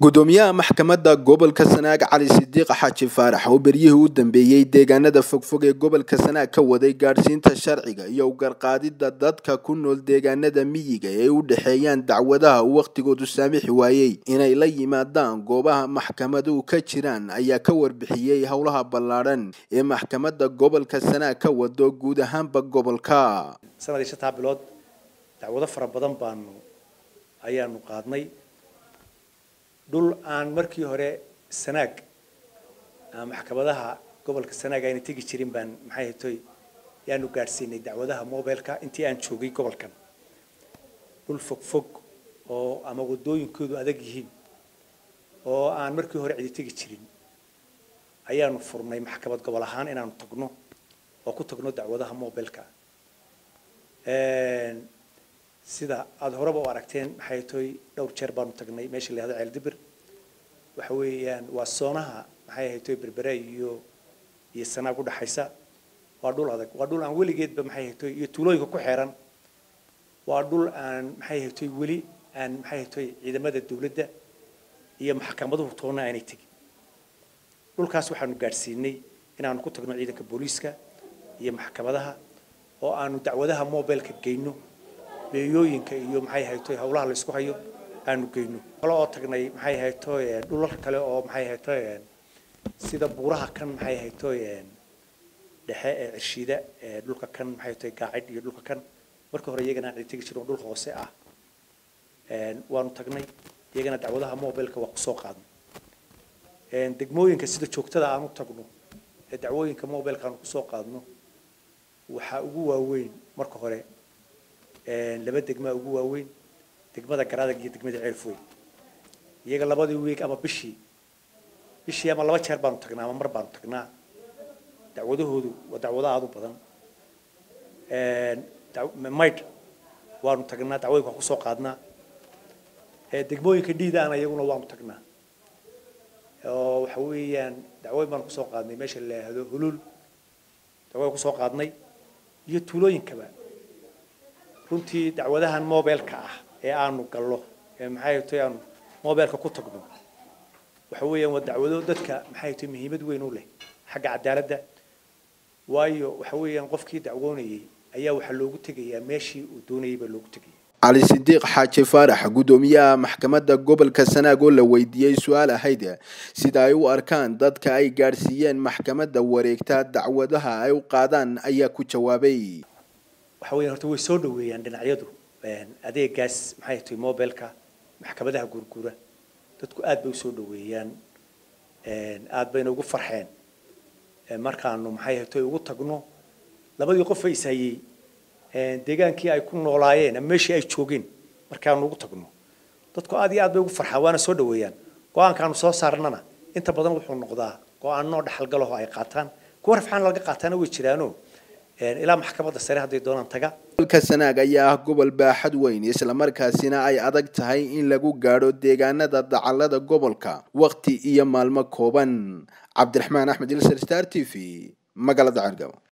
gudoomiyaha maxkamadda gobolka sanaag cali sidiiq xaaji faarax oo beryihii u dambeeyey deegaanada fogfog ee gobolka sanaag ka waday gaadhsiinta sharciga iyo ugarqaadida dadka ku nool deegaanada miyiga ee u dhexeeyaan dacwadaha uu wakhtigoodu saamixi waayey inay la yimaadaan goobaha maxkamaduhu ka jiraan ayaa ka warbixiyey howlaha ballaadhan ee maxkamadda gobolka sanaag ka wado guud ahaanba gobolka sanadii shantaa bilood dacwado fara badan baanu ayaanu qaadnay dhul aan markii hore sanaag maxkamadaha gobolka sanaag ayna tegi jirin baan maxay hatoy yaanu gaadhsiinay dacwadaha mobileka intii aan joogay gobolkan dhul fog fog oo ama wadooyinkoodu adag yihiin oo aan markii hore cidi tegi jirin ayaanu furnay maxkamad gobol ahaan inaanu tagno oo ku tagno dacwadaha mobileka sida aada horeba u aragteen maxay toy dhowr jeer baanu tagnay meesha la yihahdo ceeldibir waxa weeyaan waa soonaha maxay ahaytoy berbere iyo iyo sanaag u dhaxaysa waa dhul adag waa dhul aan weligeedba maxay ahaytoy iyo tuulooyinka ku xeeran waa dhul aan maxay ahaytoy weli aan maxay ahaytoy ciidamada dawladda iyo maxkamaduhu toona aanay tegin dhulkaas waxaanu gaadhsiinay inaanu ku tagno ciidanka booliiska iyo maxkamadaha oo aanu dacwadaha mobileka geyno beeyooyinka iyo maxay hayto howlaha la isku hayo aanu geyno kale oo tagnay maxay hayto dhulal kale oo maxay hayto sida buuraha kan maxay hayto dhexe ee cirshiida dhulka kan maxay hayto gaacid iyo dhulka kan marka hore iyagana aan tegi jirin dhul hoose ah waanu tagnay iyagana dacwadaha mobilka waa kusoo qaadnay degmooyinka sida joogtada aan u tagno ee dacwooyinka mobilka aan kusoo qaadno waxaa ugu waaweyn marka hore laba degmaa ugu waaweyn degmada garadag iyo degmada ceelfoy iyaga labadii wiig ama bishii bishii ama laba jeer baanu tagnaa ama mar baanu tagnaa dacwadahoodu waa dacwado aada u badan maydh waanu tagnaa dacwooyinka waan kusoo qaadnaa degmooyinka dhiidaana iyaguna waanu tagnaa oo waxa weeyaan dacwooyin baanu kusoo qaadnay meesha la yidhaahdo huluul dacwooyin kusoo qaadnay iyo tuulooyinkaba runtii dacwadahan mobileka ah ee aanu gallo ee maxay tahay aanu mobileka ku tagno waxa weeyaan waa dacwado dadka maxay tahay muhiimad weyn u leh xagga cadaaladda waayo waxa weeyaan qofkii dacwoonayay ayaa waxaa loogu tegayaa meeshii uu doonayay baa loogu tegaya cali sidiiq xaaji faarax gudoomiyaha maxkamadda gobolka sanaag oo la weydiiyey su-aal ahayd sida ay u arkaan dadka ay gaadhsiiyeen maxkamadda wareegta dacwadaha ay u qaadaan ayaa ku jawaabay waxa weeyaan horta way soo dhaweeyaan dhinacyadu adeegaas maxay tahay mobileka maxkamadaha guurguura dadku aad bay usoo dhaweeyaan aad bayna ugu farxeen markaanu maxay tahay ugu tagno labadii qof ay ishayey deegaankii ay ku noolaayeen ama meeshii ay joogeen markaanu ugu tagno dadku aad iyo aad bay ugu farxaan waana soo dhaweeyaan go-aankaanu soo saarnana inta badan wuxuu noqdaa go-aanno dhaxalgalaho ay qaataan kuwa rafxaan laga qaataana way jiraano ilaa maxkamadda sare hadday doonaan taga gobolka sanaag ayaa ah gobol baaxad weyn islamarkaasina ay adag tahay in lagu gaadho deegaanada dacalada gobolka wakhti iyo maalmo kooban cabdiraxmaan axmed ilsar star t v magaalada cergabo